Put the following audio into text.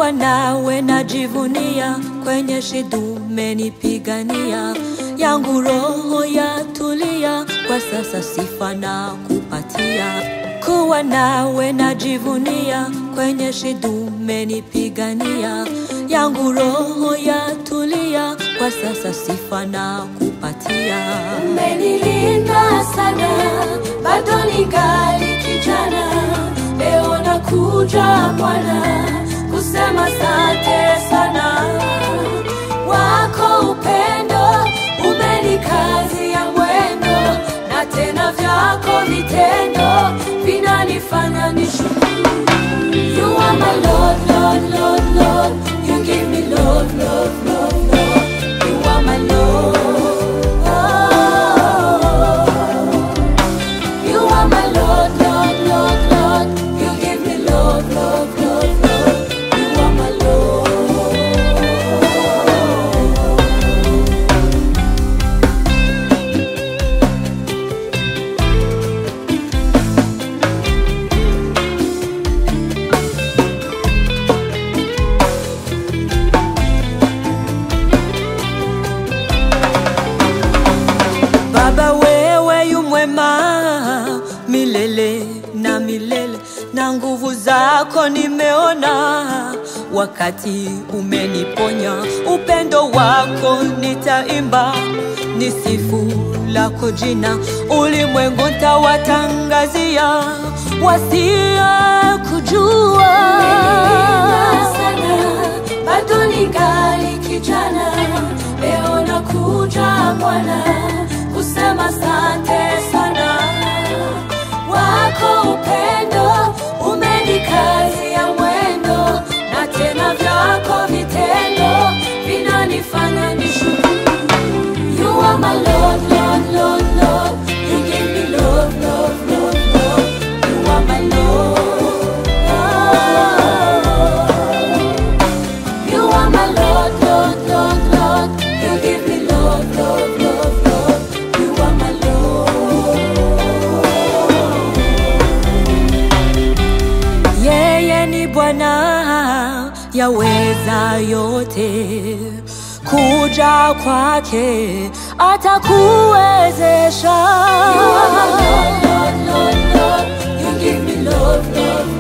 kuwa nawe najivunia, kwenye shida umenipigania, yangu roho yatulia, kwa sasa sifa na kupatia. Kuwa nawe najivunia, kwenye shida umenipigania, yangu roho yatulia, kwa sasa sifa na kupatia. Umenilinda sana, bado ningali kijana. Leo nakuja Bwana kusema asante sana. Wako upendo umenikazia mwendo, na tena vyako vitendo vinanifanya nishukuru. You are my Lord, Lord, Lord, Lord. You give me love, love, love, love. You are my Lord. You are my Lord, Lord, Lord, Lord. You give me love, love, love, love. You are my Lord. Baba wewe yu mwema milele na milele, na nguvu zako nimeona wakati umeniponya. Upendo wako nitaimba, ni sifu lako jina, ulimwengu ntawatangazia wasia kujua Umenipenda sana, bado ningali kijana. Leo nakuja Bwana kusema asante sana. Wako upendo umenikazia mwendo, na tena vyako vitendo vinanifanya nishukuru. You are my Lord, Lord, Lord, Lord. You give me love, love, love, love. You are my Lord. You are my Lord, Lord, Lord, Lord. You give me love, love, love, love. You are my Lord. Yeye ni Bwana yaweza yote, kuja kwake atakuwezesha. You are my Lord, Lord, Lord. You give me love, love,